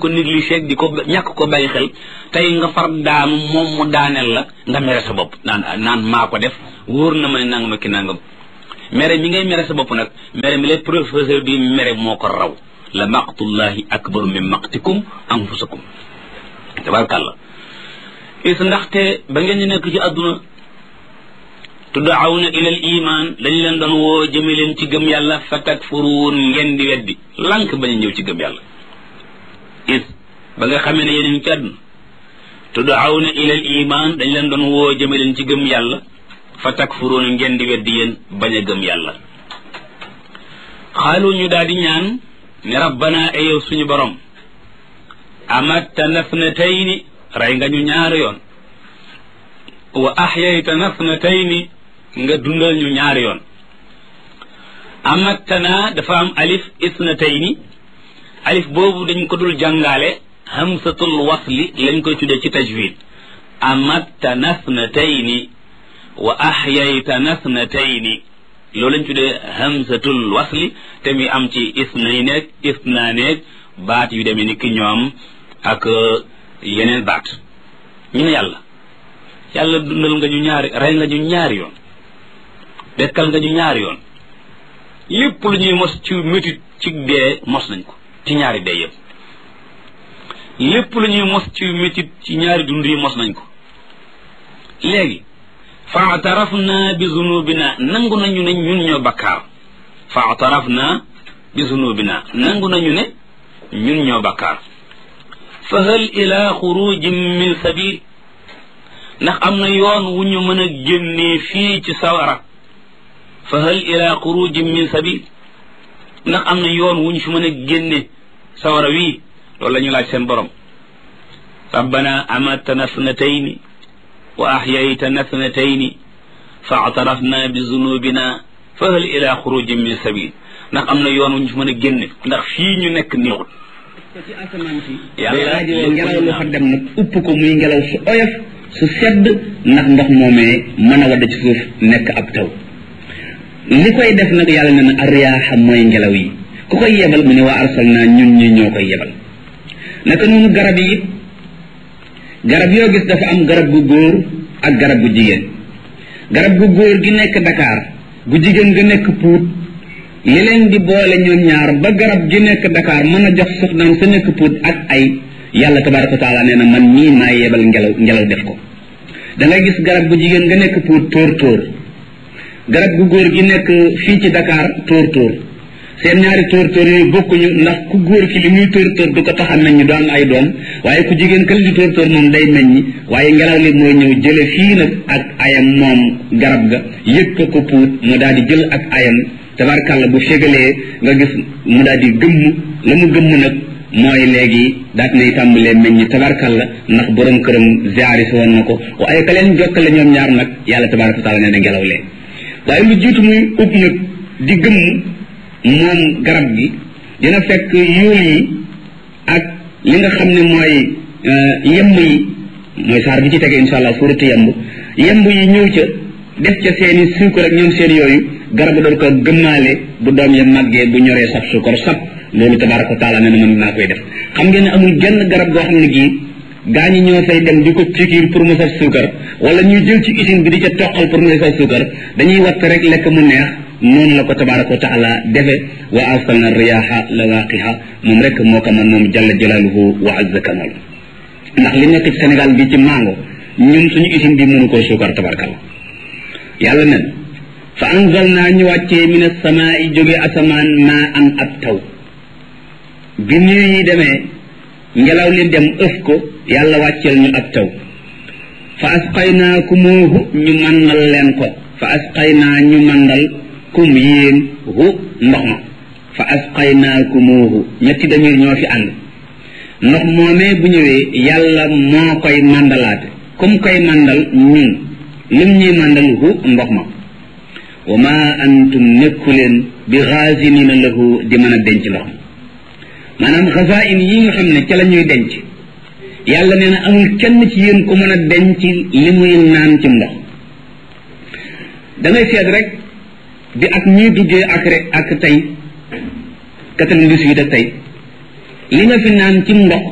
ko négligé di ko ñàkk ko bàyyi xel tey nga far daanu moom mu daaneel la nga mere sa bopp naan naan maa ko def wóor na ma ne nangam ki nangam mere mi ngay mere sa bopp nag mere mi lay professeur bi mere moo ko raw la maqtullahi akbaru min maqtikum anfusakum tabarkàllah is ndaxte ba ngeen ñu nekk ci àdduna tuddaawna ila al iman dañ leen doon woo jëme leen ci gëm yàlla fa takfuruun ngeen di weddi lànk bañ a ñëw ci gëm yàlla is ba nga xamee ne yéen ci àdduna tuddaawna ila al iman dañ leen doon woo jëme leen ci gëm yàlla fa takfuruun ngeen di weddi yéen bañ a gëm yàlla xaalu ñu daal di ñaan ne rabbana ayow suñu borom amatta nafnatayni rey nga ñu ñaari yoon wa axyayta nafnatayni nga dundal ñu ñaari yoon amattana dafa am alif isnatayni alif boobu dañ ko dul jàngaale hamsatul wasli lañ koy tuddee ci tajwid amatta nafnatayni wa axyayta nafnatayni loolu lañ tuddee hamsatul wasli te mi am ci isnay neeg isna neeg baat yu demee ni ki ñoom ak yeneen baat ñu ne yàlla yàlla dundal nga ñu ñaari rey nga ñu ñaari yoon dekkal nga ñu ñaari yoon lépp lu ñuy mos ci métit ci dee mos nañ ko ci ñaari dee yëpp lépp lu ñuy mos ci métit ci ñaari dund yi mos nañ ko léegi faatarafna bi zunubina nangu nañu ne ñun ñoo bakkaar faatarafna bi zunubina nangu nañu ne ñun ñoo bakkaar fa hal ila xurujin min sabil ndax am na yoon wu ñu mën a génnee fii ci sawara fa hal ila xurujin min sabil ndax am na yoon wu ñu fi mën a génne sawara wii loolu la ñu laaj seen borom rabbana amatana snatayni wa ahyaytana snatayni fa atarafna bi zunubina fa hal ila xurujin min sabil ndax am na yoon wu ñu fi mën a génne ndax fii ñu nekk néexut ci asamaan si day raajoo ngelaw lu fa dem nag upp ko muy ngelaw su oyof su sedd ndax ndox moomee mën a wadd ci suuf nekk ab taw li koy def nag yàlla ne na ariyaaxa mooy ngelaw yi ku koy yebal mu ne waa arsal naa ñun ñi ñoo koy yebal naka noonu garab yi it garab yoo gis dafa am garab gu góor ak garab gu jigéen garab gu góor gi nekk Dakar gu jigéen ga nekk Pout li leen di boole ñoom ñaar ba garab gi nekk Dakar mën a jox soxnaam sa nekk Pout ak ay yàlla tabaraka wa taala nee na man mii maa yebal ngelaw ngelaw def ko da ngay gis garab gu jigéen nga nekk Pout tóor tóor garab gu góor gi nekk fii ci Dakar tóor tóor seen ñaari tóor tóor yooyu bokkuñu ndax ku góor ki li muy tóor tóor du ko tax a meññ du am ay doom waaye ku jigéen kële di tóor tóor moom day meññ waaye ngelaw li mooy ñëw jële fii nag ak ayam moom garab ga yëg ko ko puut mu daal di jël ak ayam tabarkàlla bu fégalee nga gis mu daal di gëmm la mu gëmm nag mooy léegi daat nay tàmbalee meññ tabarkàlla ndax borom këram ziaris woon na ko waaye ka leen jokkale ñoom ñaar nag yàlla tabaraka wa taala nee na ngelaw lee waaye lu jiitu muy ub nag di gëmm moom garab gi dina fekk yuul yi ak li nga xam ne mooy yemb yi mooy saar bi ci tege insha allah suuratu yemb yemb yi ñëw ca def ca seeni suukar ak ñoom seen yooyu garab doon ko gëmmaale bu doom ya màggee bu ñoree sab suukar sab loolu tabaraka wa taala nee na mën naa koy def xam ngeen ne amul genn garab goo xam ne gii gaa ñi ñoo fay dem di ko pikiir pour mu saf suukar wala ñuy jël ci usine bi di ca toqal pour mu saf suukar dañuy watt rek lekk mu neex noonu la ko tabaraka wa taala defe wa arsalna riyaha lawaqiha moom rek moo ko man moom jalla jalaaluhu wa azza kamal ndax li nekk ci Sénégal bi ci mango ñun suñu usine bi mënu koo suukar tabarakalla yàlla nen fa anzalna ñu wàccee min as-samaa'i jóge asamaan maa an ab taw bi nuyu yi demee ngelaw li dem ëf ko yàlla wàcceel ñu ab taw fa asqaynaakumoohu ñu màndal leen ko fa asqaynaa ñu màndal kum yéen hu ndox ma fa asqaynaakumoohu ñetti damir ñoo fi ànd ndox moomee bu ñëwee yàlla moo koy màndalaate kum koy màndal ñun lim ñuy màndal hu ndox ma wa ma antum nekku leen bi xaasinina lahu di mën a denc ndox ma maanaam xasain yi nga xam ne ca la ñuy denc yàlla nee na amul kenn ci yéen ku mën a denc li muy naan ci ndox da ngay seet rek bi ak ñuy duggee ak rek ak tey quatre-vingt-dix-huit ak tey li nga fi naan ci ndox